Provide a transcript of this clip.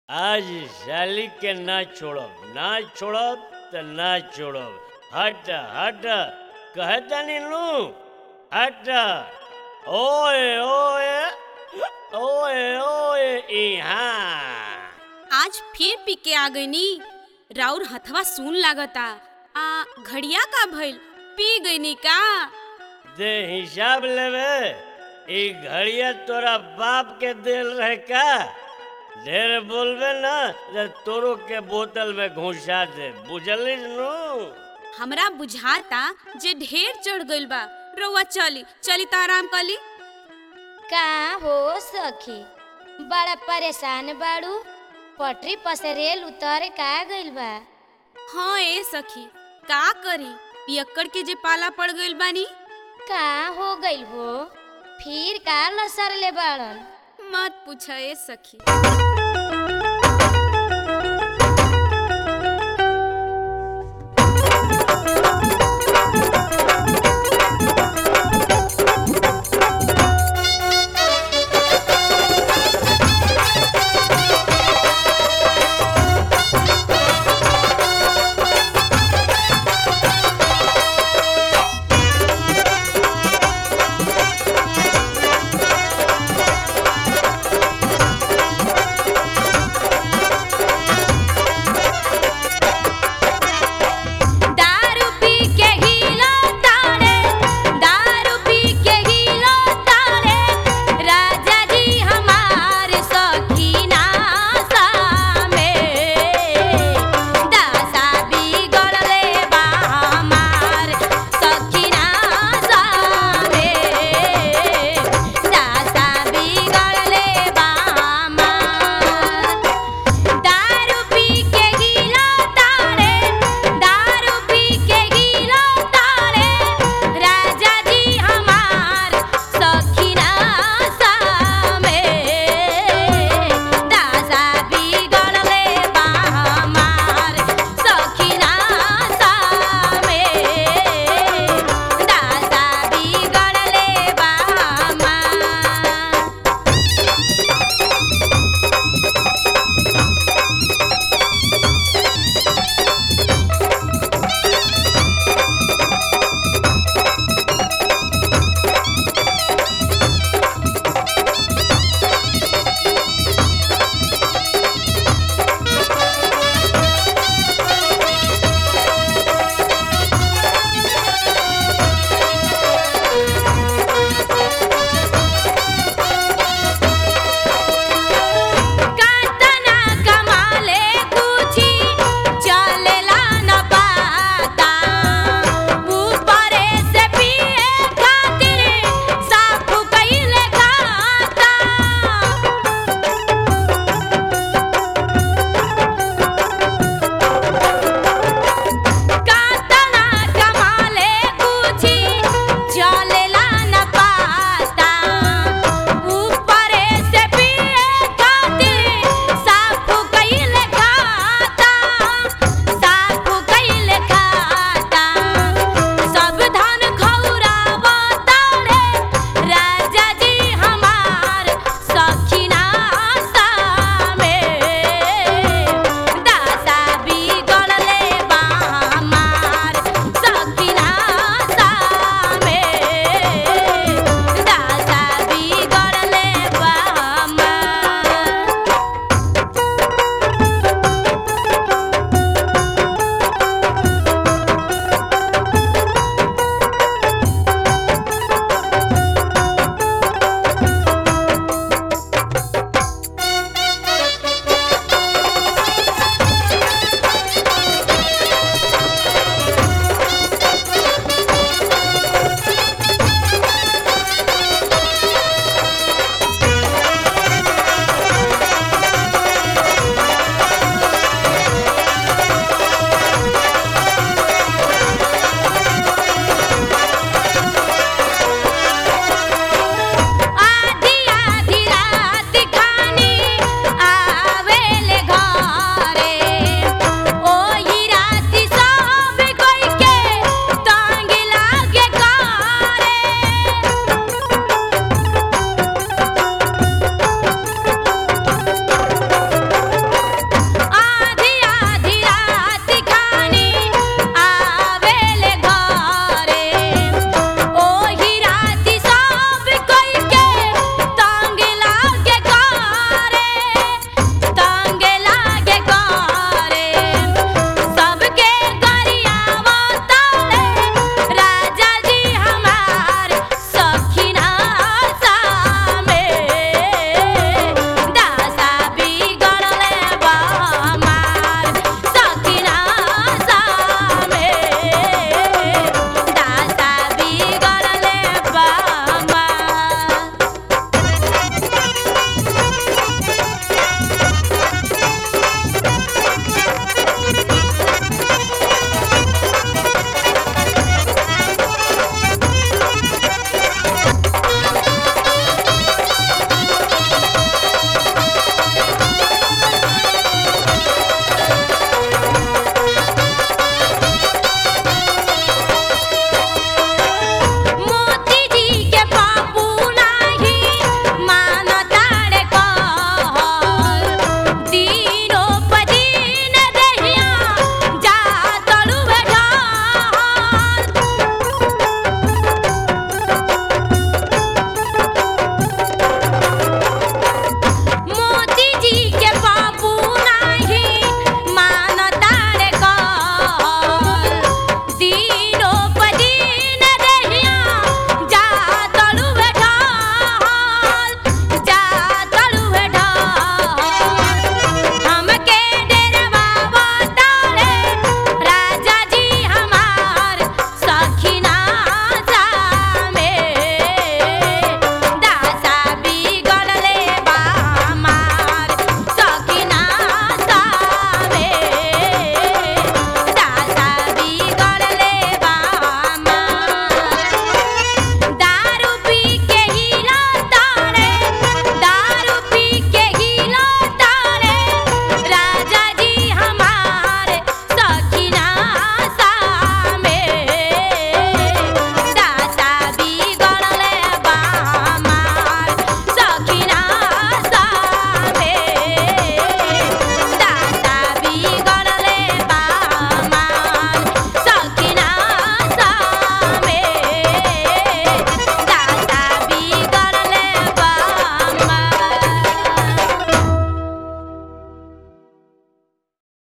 आज साली के ना छोड़ब ना छोड़ब त ना छोड़ब हट हट कहतनी नु हट ओए ओए ओए ओए इहाँ आज फिर पी के आ गईनी राउर हथवा सुन लागता आ घड़िया का भइल पी गईनी का दे हिसाब लेवे ई घड़िया तोरा बाप के दिल रहे का ढेर बोलबे ना तो तोरो के बोतल में घुसा दे बुझलिस नु हमरा बुझाता जे ढेर चढ़ गइल बा रउआ चली चली त आराम कली का हो सखी बड़ा परेशान बाड़ू पटरी पर से रेल उतर का गइल बा हाँ ए सखी का करी पियक्कड़ के जे पाला पड़ गइल बानी का हो गइल हो फिर का लसर ले बाड़न मत पूछ ए सखी